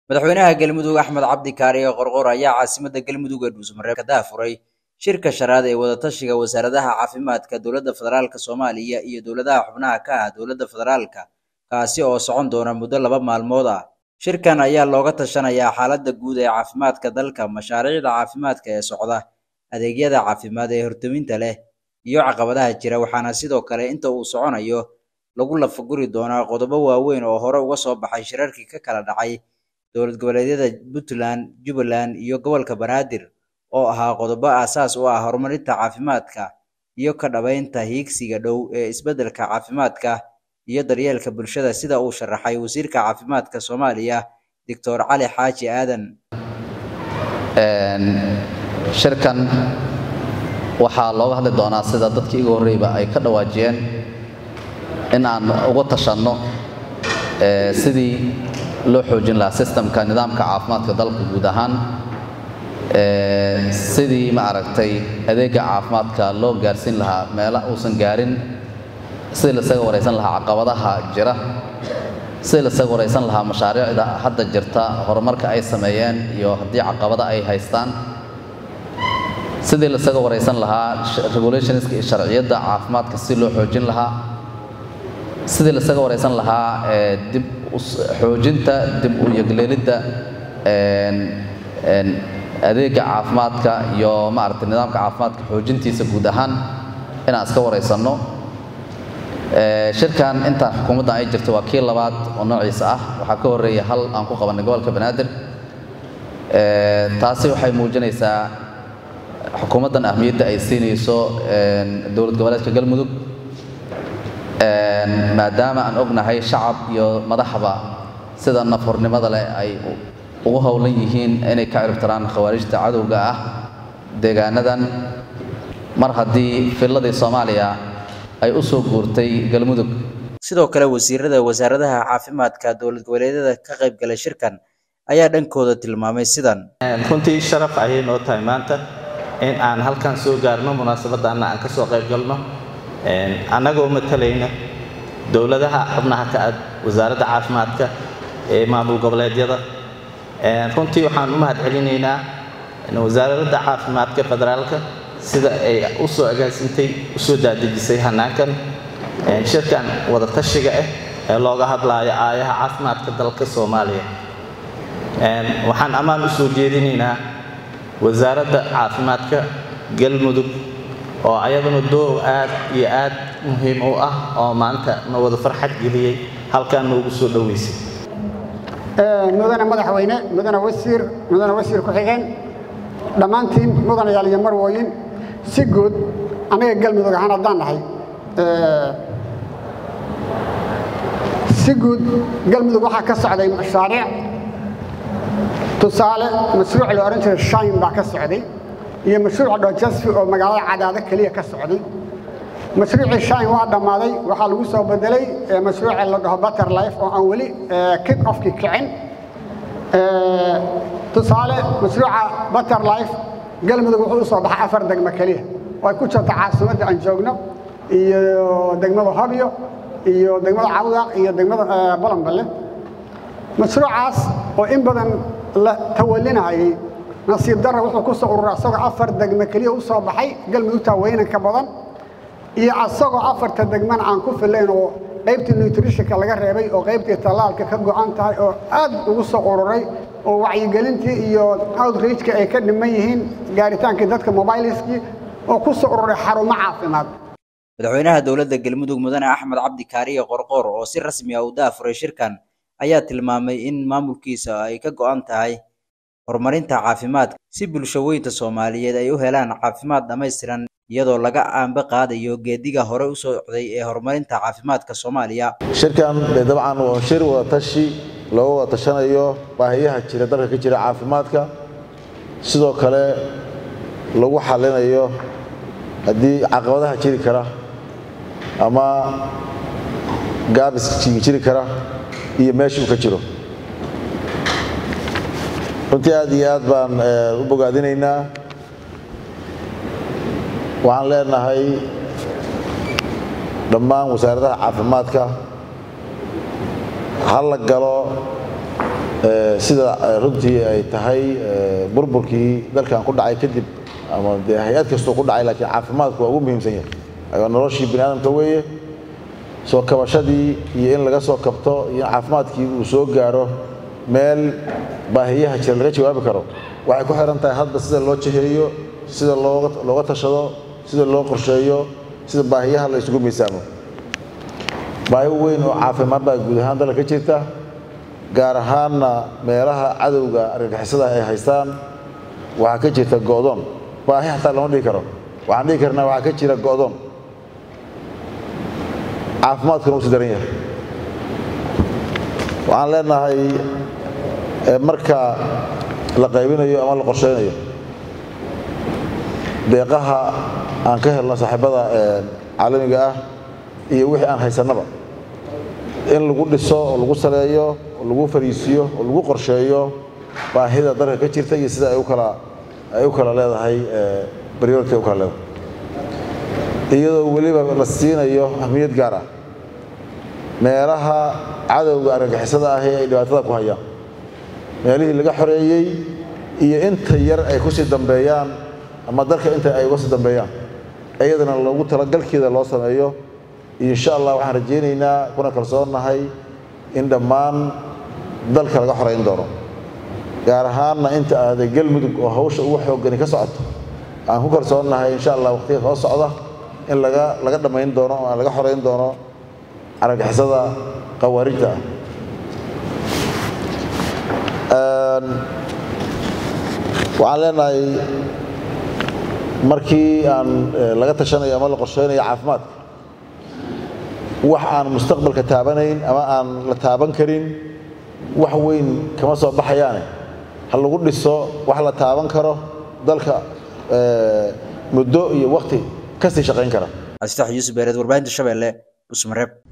madaxweynaha galmudug axmed cabdi kaariye qorqor ayaa caasimadda galmudug ee dhuusmareeb ka daafuray shirka shanaad ee wadatashiga wasaaradaha caafimaadka dowladda federaalka soomaaliya iyo dowladaha xubnaha ka ah dowladda federaalka kaasi oo socon doona muddo laba maalmood ah shirkan ayaa looga tashanayaa xaaladda guud ee caafimaadka dalka mashaariicda caafimaadka ee socda adeegyada caafimaad ee hortaminta leh iyo caqabadaha jira waxaana sidoo kale inta uu soconayo lagu lafaguri doonaa qodobo waaweyn oo hore uga soo baxay shirarkii ka kala dhacay dowlad goboleedyada puntland jubbaland iyo gobolka banaadir oo ahaa qodobo aasaas u ah horumarinta caafimaadka iyo ka dhabaynta hiigsiga dhow ee isbeddelka caafimaadka iyo daryeelka bulshada sida uu sharaxay wasiirka caafimaadka soomaaliya doctor cali xaaji aadan shirkan waxaa looga hadli doonaa sida dadkii igu horreyba ay ka dhawaajiyeen in aan uga tashanno sidii loo xoojin lahaa sistamka nidaamka caafimaadka dalka guud ahaan sidii ma aragtay adeega caafimaadka loo gaarsiin lahaa meela uusan gaarin sidii lasaga waraysan lahaa caqabadaha jira sidii lasaga waraysan lahaa mashaariicda hadda jirta horumarka ay sameeyeen iyo haddii caqabada ay haystaan sidii lasaga waraysan lahaa regulationska iyo sharciyadda caafimaadka si loo xoojin lahaa sidii lasaga waraysan lahaa dib xoojinta dib u yegleelidda adeega caafimaadka iyo maaragtay nidaamka caafimaadka xoojintiisa guud ahaan inaan iska waraysanno shirkan intaan xukuumadda ay jirto waa kii labaad oo noociisa ah waxaa ka horreeya hal aan ku qabannay gobolka banaadir taasi waxay muujinaysaa xukuumaddan ahmiyadda ay siinayso dowlad goboleedka galmudug maadaama aan ognahay shacab iyo madaxba sida nafhurnimada leh ay ugu howlan yihiin inay ka ciribtiraan khawaarijta cadowga ah deegaanadan mar haddii filladii soomaaliya ay u soo guurtay galmudug sidoo kale wasiirada wasaaradaha caafimaadka dowlad goboleedyada ka qayb galay shirkan ayaa dhankooda tilmaamay sidan runtii sharaf ayay noo tahay maanta in aan halkan soo gaarno munaasabaddaanna aan ka soo qayb galno annagoo matalayna dowladaha xubnaha ka ah wasaaradda caafimaadka ee maamul goboleedyada runtii waxaan u mahad celinaynaa wasaaradda caafimaadka federaalka sida ay u soo agaasintay u soo daadejisay hanaankan shirkan wadatashiga ah ee looga hadlaayo aayaha caafimaadka dalka soomaaliya waxaan ammaan u soo jeedinaynaa wasaaradda caafimaadka galmudug oo ayaduna doow aad iyo aad muhiim u ah oo maanta na wada farxad geliyey halkaan noogu soo dhoweysay mudane madaxweyne mudane wasiir mudane wasiir ku-xigeen dhammaantiin mudanayaal iyo marwooyin si guud annaga galmudug ahaan haddaan nahay si guud galmudug waxaa ka socday mashaariic tusaale mashruuc la odhan jiray shayn baa ka socday iyo mashruuca dhojasfi oo magaalada cadaado keliya ka socday mashruucii shayn waa dhammaaday waxaa lagu soo bedelay mashruuca la dhaho butter life oo aan weli kick offkii kicin tusaale mashruuca butter life galmudug wuxuu u soo baxay afar degmo keliya oo ay ku jirto caasimadda aan joogno iyo degmada hobyo iyo degmada cawdaq iyo degmada balanballe mashruucaas oo in badan la tawalinayay nasiib darra wuxuu ku soo ururay asagoo afar degme keliya u soo baxay galmudugta weynanka badan iyo asagoo afarta degmana aan ku filayn oo qaybtii nutritionka laga reebay oo qaybtii tallaalka ka go'an tahay oo aad ugu soo ururay oo wacyigelintii iyo outreachka ay ka dhiman yihiin gaaritaankii dadka mobiliskii oo ku soo ururay xarumo caafimaad madaxweynaha dowladda galmudug mudane axmed cabdi kaariye qorqor oo si rasmi ah u daafuray shirkan ayaa tilmaamay in maamulkiisa ay ka go'an tahay horumarinta caafimaadka si bulsho weynta soomaaliyeed ay u helaan caafimaad dhammaystiran iyadoo laga aanba qaadayo geediga hore u socday ee horumarinta caafimaadka soomaaliya shirkan dabcan waa shir wadatashi looga wada tashanayo baahiyaha jira dalka ka jira caafimaadka sidoo kale lagu xalinayo haddii caqabadaha jiri kara ama gaabis jiri kara iyo meesha uu ka jiro runtii aad iyo aad baan u bogaadinaynaa waxaan leenahay dhammaan wasaaradaha caafimaadka ha la galo sida runtii ay tahay burburkii dalkan ku dhacay kadib ama dee hay-ad kastoo ku dhacay laakiin caafimaadku waa ugu muhiimsan yahay ayoo noloshii bini aadamka weeye soo kabashadii iyo in laga soo kabto iyo in caafimaadkii uu soo gaaro meel baahiyaha jira laga jawaabi karo waxay ku xiran tahay hadda sida loo jiheeyo sida looga tashado sida loo qorsheeyo sida baahiyaha la isugu miisaamo baahi weyn oo caafimaad baa guud ahaan dalka ka jirta gaar ahaanna meelaha cadowga argagixisada ay haystaan waxaa ka jirta go'doon baahi xataa lama dhihi karo waxaan dhihi karnaa waxaa ka jira go'doon caafimaadkuna uu si daran yahay waxaan leenahay marka la qaybinayo ama la qorsheynayo deeqaha aan ka helno saaxiibada caalamiga ah iyo wixii aan haysannaba in lagu dhiso oo lagu saleeyo oo lagu fariisiyo oo lagu qorsheeyo baahida dalka ka jirta iyo sida ay u kala ay u kala leedahay baryoorka ay u kala leedahay iyadoo weliba la siinayo ahmiyad gaar ah meelaha cadowga argagixisada ahi ay dhibaatada ku hayaan meelihii laga xoreeyey iyo inta yar ay ku sii dambeeyaan ama dalka inta ay uga sii dambeeyaan iyadana loogu talagalkeeda loo sameeyo insha allah waxaan rajaynaynaa kuna kalsoonnahay in dhammaan dalka laga xorayn doono gaar ahaanna inta ahday galmudug oo hawsha ugu xoogani ka socoto aan ku kalsoonnahay insha allah waqtiga soo socda in laga laga dhammayn doono oo laga xorayn doono argagixisada khawaarijta ah waxaan leenahay markii aan laga tashanayo ama la qorsheynayo caafimaadka wax aan mustaqbalka taabanayn ama aan la taaban karin wax weyn kama soo baxayaane ha lagu dhiso wax la taaban karo dalka muddo iyo wakti kasii shaqayn kara astax yuusuf beereed warbaahinta shabeelle busmareeb